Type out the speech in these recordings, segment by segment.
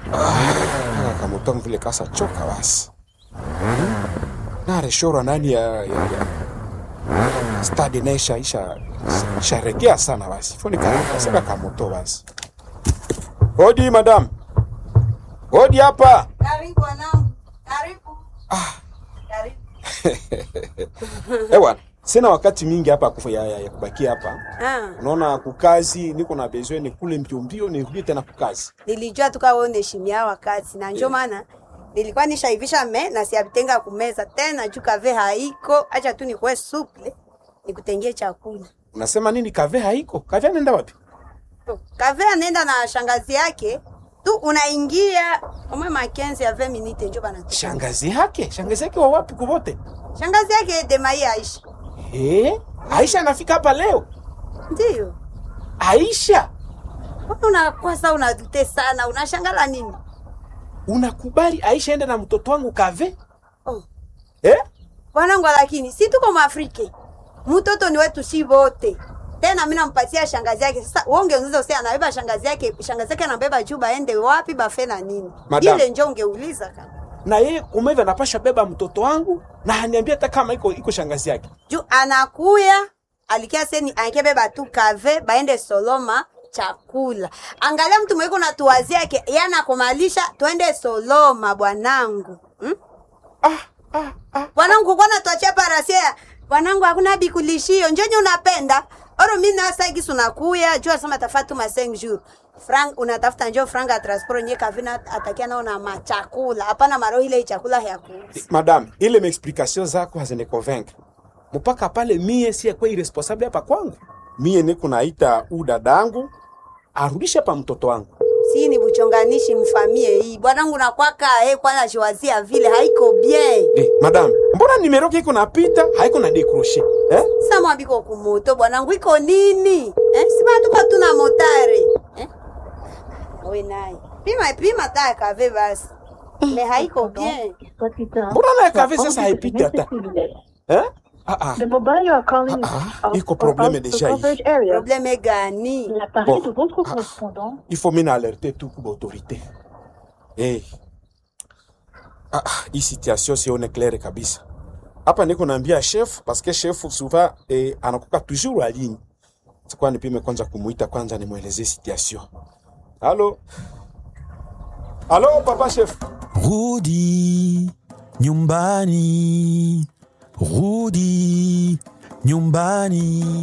Ah, kamutongo vile kasa choka basi nareshorwa nani ya, ya, ya. stadi naisha isha sharegea sana basi fonikaseka kamoto basi hodi madam hodi hapa Karibu wanangu, karibu. Karibu. ewa sina wakati mingi hapa kufu ya, ya, ya kubakia hapa Ah, unaona kukazi niko na besoin ni kule mbio mbio nirudie tena kukazi nilijua tukaone shimia wakati na njo maana nilikuwa nishaivisha me na siavitenga kumeza tena juu kave haiko, acha tu nikuwe suple nikutengie chakula. unasema nini kave haiko kave anaenda wapi Kave anaenda na shangazi yake tu, unaingia umwe makenzi ya 20 minute njo bana. shangazi yake shangazi yake wa wapi kuvote Shangazi yake Demai Aisha, Eh, Aisha anafika hapa leo. ndio Aisha, Mbona unakuwa saa unadute sana, unashangala nini? unakubali Aisha ende na mtoto wangu kave? Oh. Eh? Bwanangu, lakini si tuko Mwafrike, mtoto ni wetu si wote. Tena mimi nampatia shangazi yake. Sasa wewe ungeuliza usema anabeba shangazi yake, shangazi yake anabeba juu baende wapi bafe na nini? Madam. Ile njo ungeuliza kama. Na yeye kumeva anapasha beba mtoto wangu na haniambia hata kama iko iko shangazi yake. Juu anakuya alikia seni ankebeba tu kave baende Soloma chakula. Angalia mtu mweko na tuwazi yake, yana kumalisha twende Soloma bwanangu. Hmm? Ah, ah, ah. Bwanangu kwa natuachia parasia. Bwanangu hakuna bikulishio. Njenye unapenda. Oro mimi na sasa hivi unakuya, jua sema tafatu ma 5 jours. Frank unatafuta njoo frank ya transport nye kavina atakia nao na machakula. Hapana maro ile chakula ya kuuza. Madam, ile maexplication zako hazini convaincre. Mpaka pale mie si kwa irresponsible hapa kwangu. Mie niko naita u dadangu arudishe hapa mtoto wangu. Si ni buchonganishi mfamie hii. Bwanangu nakwaka eh kwanza jiwazia vile haiko bien. Eh, madam, mbona nimero yako iko napita haiko na décrocher? Eh? Sasa mwambiko kumoto bwanangu iko nini? Eh? Sima tuko tuna motare. Eh? Wewe naye. Pima pima taya kave basi. Me haiko bien. Mbona na kave sasa haipiti hata? Eh? Ah ah. The mobile you are calling Ah, is iko out probleme of the deja hii. coverage area. Probleme gani? L'appareil Bon. de votre Ah. correspondant il faut mena alerter tout kwa autorité. Eh. Ah, ah, hii situation sione claire kabisa. Hapa niko naambia chef parce que chef souvent eh, anakuka toujours à ligne. Sikuwa nipime kwanza kumuita kwanza nimwelezee situation. Halo. Halo papa chef. Rudi nyumbani, rudi nyumbani.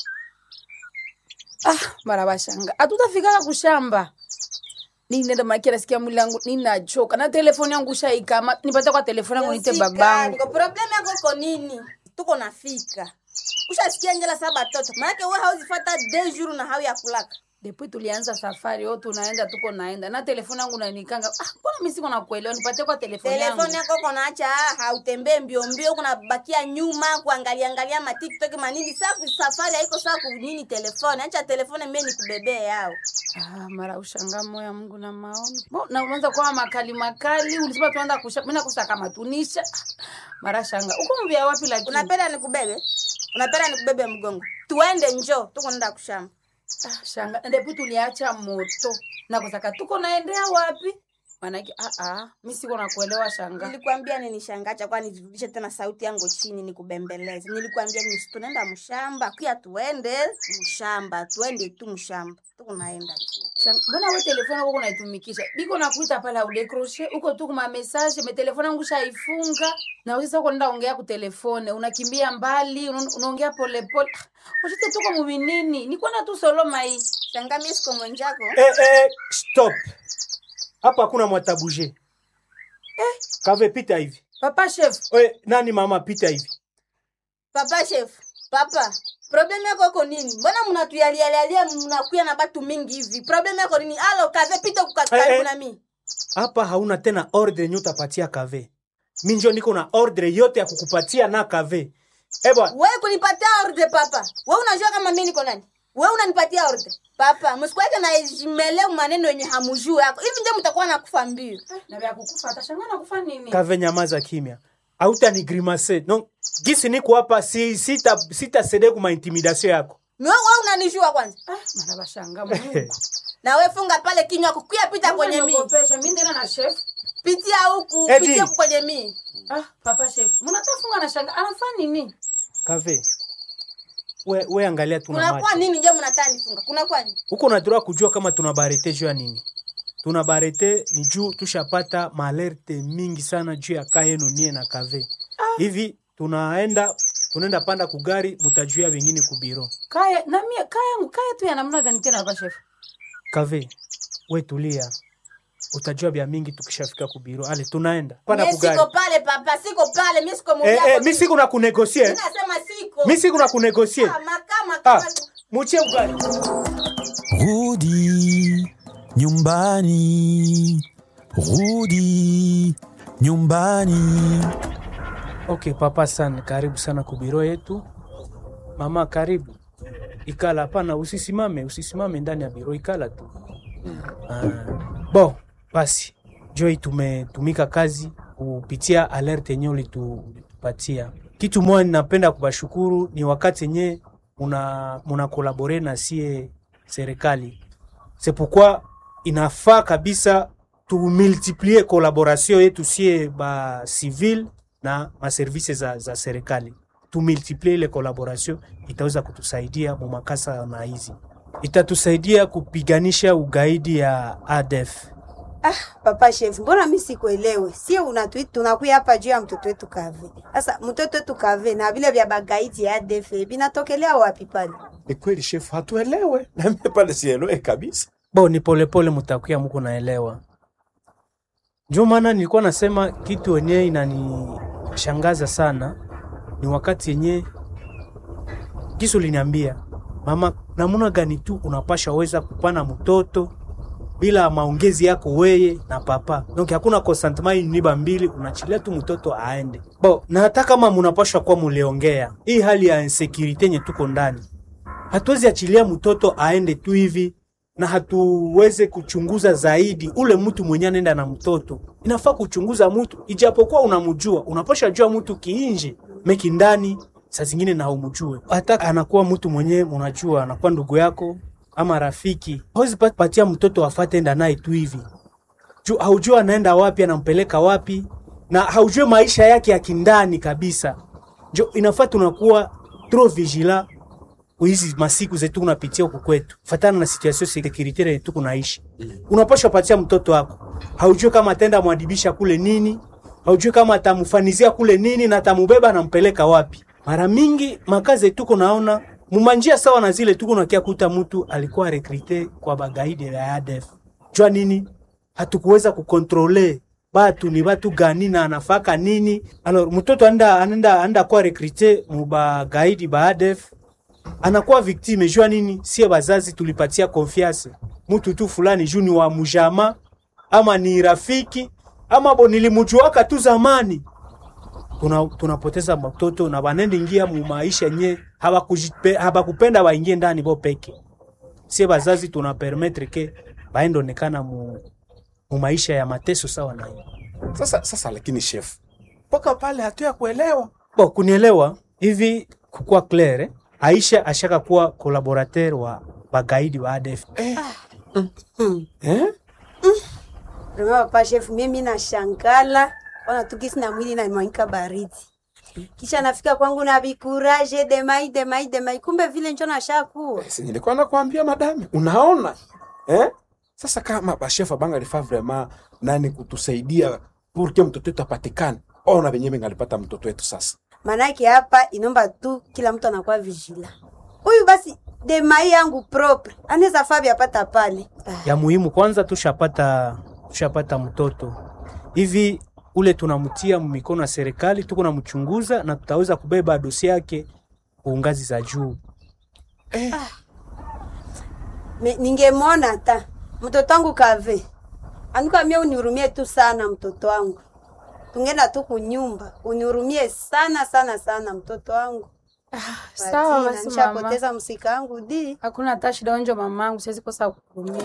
mara bashanga hatutafikaka kushamba ninenda makia nasikia mwili yangu ninachoka na telefoni yangu shaikama nipate kwa telefoni yangu nite babangu Niko problem yako iko nini? Tuko nafika. Ushasikia njala saa batoto. Maana wewe hauzifata deux jours na hau ya kulaka. depuis tulianza safari yo tunaenda tuko naenda na telefoni yangu nanikanga ah, mbona mi siko nakuelewa nipatie kwa telefoni yangu Telefoni yako uko naacha hautembee mbio mbio, kuna bakia nyuma kuangalia angalia ma TikTok manini. Saa ku- safari haiko saa ku nini telefoni. Acha telefoni mimi nikubebee yao. ah, mara ushanga moya mungu na maoni Bo, na unaanza kwa makali makali ulisema tuanza kusha mimi nakosa kama tunisha Ah, mara shanga uko mbia wapi lakini Unapenda nikubebe? Unapenda nikubebe mgongo? Tuende njoo, tuko nenda kushamba. Ah, shanga ndipo tuliacha moto na kusaka tuko naendea wapi manake ah, ah, mi siko nakuelewa shanga Nilikwambia nini shangacha, kwani nirudishe tena sauti yangu chini nikubembeleze? Nilikwambia ni tunaenda mshamba, kia tuende mshamba, tuende tu mshamba, tuko naenda Shanga, mbona we telefoni yako unaitumikisha biko nakuita pale audekroshe uko tu kuma message me telefoni yangu shaifunga na sasa uko nenda ongea ku telefone unakimbia mbali una- unaongea polepole ushite tuko muvinini nikwenda tu soloma hii shanga. Mimi siko mwenjako Eh, eh, stop hapa hakuna mwatabuje kave pita hivi papa chef Oe, nani mama pita hivi papa chef, papa problem yako iko nini? Mbona mnatuyalialialia mnakuya na batu mingi hivi? Problem yako nini? Alo kave pita Eh, kukaribu eh. na mimi. hapa hauna tena ordre yenye utapatia kave mi njo niko na ordre yote ya kukupatia na kave ebwa Wewe kunipatia ordre papa. Wewe unajua kama mimi niko nani? Wewe unanipatia ordre. Papa, msikuweke na jimeleu maneno yenye hamujui yako. Hivi ndio mtakuwa nakufa mbio. na vya kukufa atashanga nakufa nini kave nyamaza kimya auta ni grimase no gisi niko hapa si, sita, sita sede kuma intimidation yako Ni wewe wewe unanijua kwanza. ah, mara bashanga mungu na we funga pale kinywa kukuya pita kwenye mi Unaniogopesha, mi ndena na chef pitia huku Edi. pitia huku kwenye mi ah papa chef mnatafunga na shanga anafanya nini kave we, we angalia tuna kunakuwa macho nini njo mnataa nifunga kunakuwa nini huko nataka kujua kama tuna barete juu ya nini tuna barete ni juu tushapata maalerte mingi sana juu ya ka yenu nie na kave hivi tunaenda tunaenda panda kugari mutajuia wengine kubiro kaya na mie kaya yangu kaya tu ya namna gani tena papa chef kave we tulia utajua vya mingi tukishafika kubiro ale tunaenda panda Mie kugari siko pale papa siko pale mi siko eh, muvyako eh, mi siku na kunegosie nasema siko mi siku na kunegosie Ah, makama ah, kama muchie ugari Rudi nyumbani, rudi nyumbani. Okay, papa sana, karibu sana kubiro yetu. Mama, karibu. Ikala, hapana, usisimame, usisimame ndani ya biro, ikala tu. Ah, bo, basi Joy, tumetumika kazi kupitia alert yenye ulitu- ulitupatia. Kitu moja ninapenda kubashukuru ni wakati yenye muna, muna kolabore na sie serikali. C'est pourquoi inafaa kabisa tumultiplie collaboration yetu sie ba civil na maservise za, za serikali tumultiplie ile collaboration itaweza kutusaidia mu makasa na hizi itatusaidia kupiganisha ugaidi ya ADF. Ah, papa chef, mbona mi sikuelewe? Sie unatui tunakuya hapa juu ya mtoto wetu Kave. Sasa mtoto wetu Kave na vile vya bagaiti ya ADF vinatokelea wapi pale? Ni kweli shefu, hatuelewe na mimi pale sielewe kabisa. Bo ni polepole mutakuya muko naelewa. Ndio maana nilikuwa nasema kitu wenyewe inanishangaza sana ni wakati yenye kisu liniambia mama, namuna gani tu unapasha weza kupana mtoto bila maongezi yako weye na papa. Donc hakuna consentement niba mbili, unachilia tu mtoto aende. Bo, na hata kama munapasha kuwa muliongea, hii hali ya insecurity yenye tuko ndani, hatuwezi achilia mtoto aende tu hivi na hatuweze kuchunguza zaidi ule mtu mwenye anaenda na mtoto. Inafaa kuchunguza mtu, ijapokuwa unamjua, unapasha jua mtu kiinje meki ndani, saa zingine na umjue. Hata anakuwa mtu mwenye unajua, anakuwa ndugu yako ama rafiki, hawezi pa- patia mtoto afate enda naye tu hivi juu haujua anaenda wapi, anampeleka wapi, na haujue maisha yake ya kindani kabisa. Njo inafaa tunakuwa trop vigilant hizi masiku zetu unapitia huku kwetu, fatana na situation securitaire yetu kunaishi. Unapaswa patia mtoto wako, haujui kama atenda mwadibisha kule nini, haujui kama atamfanizia kule nini na atamubeba nampeleka wapi. Mara mingi makazi tuko naona mumanjia sawa na zile tuko nakia kuta mtu alikuwa rekrite kwa bagaidi ya ADF. Jua nini? Hatukuweza kukontrole batu ni batu gani na anafaka nini. Alors mtoto anda anda anda kwa rekrite mu bagaidi ba ADF anakuwa victime jua nini? Sie bazazi tulipatia confiance mtu tu fulani juu ni wa mujama ama ni rafiki ama bo nilimjuaka tu zamani. Tuna, tunapoteza matoto na banende ingia mu maisha nye habakujipe- habakupenda waingie ndani bo peke. Sie bazazi tuna permettre ke baende onekana mu, mu maisha ya mateso sawa na hiyo. Sasa sasa, lakini shefu, mpaka pale hatuya kuelewa. Bo, kunielewa hivi kukuwa clair eh? Aisha ashaka kuwa collaborateur wa bagaidi wa ADF. Eh? Rema papa chef, mimi nashangala ona tukisi na mwili na mwanika baridi. Kisha nafika kwangu na bikuraje demai demai demai, kumbe vile njo nashakuwa. Si nilikuwa nakwambia madame, unaona eh? Sasa kama bashefa banga lifaa vraiment nani kutusaidia pour que mtoto wetu apatikane, ona venye bengalipata mtoto wetu sasa. Manake hapa inomba tu kila mtu anakuwa vigila. Huyu basi demai yangu propre anaweza faa apata pale. Ah. ya muhimu kwanza tushapata tushapata mtoto hivi ule tunamtia mikono ya serikali tuko namchunguza na tutaweza kubeba dosi yake kwa ngazi za juu Me- ningemwona hata mtoto wangu kave anukamia unihurumie tu sana mtoto wangu tungenda tu kunyumba unihurumie sana sana sana mtoto wangu sawa Patina, basi mama nishapoteza msika wangu di hakuna hata shida onjo mamangu siwezi kosa kukumia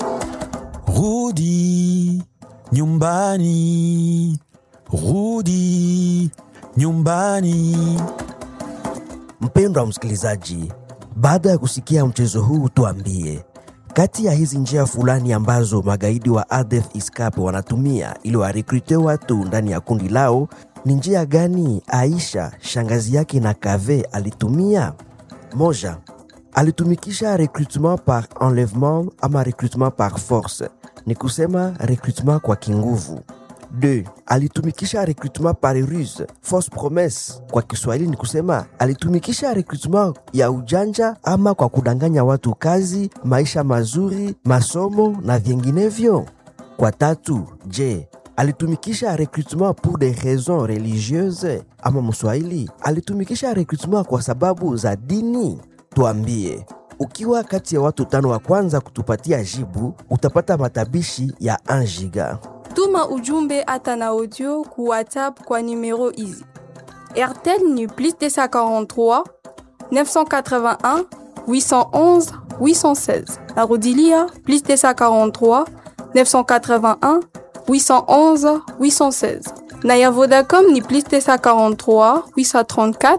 Rudi nyumbani, rudi nyumbani. Mpendwa msikilizaji, baada ya kusikia mchezo huu, tuambie, Kati ya hizi njia fulani ambazo magaidi wa ADF ISCAP wanatumia ili warekrute watu ndani ya kundi lao, ni njia gani Aisha shangazi yake na Kave alitumia? Moja, alitumikisha recrutement par enlèvement ama recrutement par force, ni kusema recrutement kwa kinguvu. 2. Alitumikisha recrutement par ruse, fausse promesse. Kwa Kiswahili ni kusema alitumikisha recrutement ya ujanja ama kwa kudanganya watu kazi, maisha mazuri, masomo na vinginevyo. Kwa tatu, je, alitumikisha recrutement pour des raisons religieuses ama Mswahili alitumikisha recrutement kwa sababu za dini? Tuambie, ukiwa kati ya watu tano wa kwanza kutupatia jibu, utapata matabishi ya 1 giga. Tuma ujumbe hata na audio ku WhatsApp kwa numero hizi: RTL ni plus 243 981 811 816. Narudilia plus 243 981 811 816. Na ya Vodacom ni plus 243 834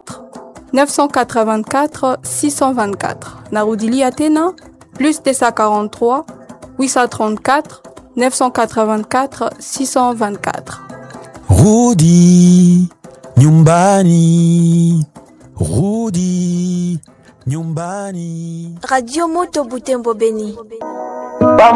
984 624. Narudilia tena plus 243 834 984 624. Rudi nyumbani, rudi nyumbani. Radio Moto Butembo Beni.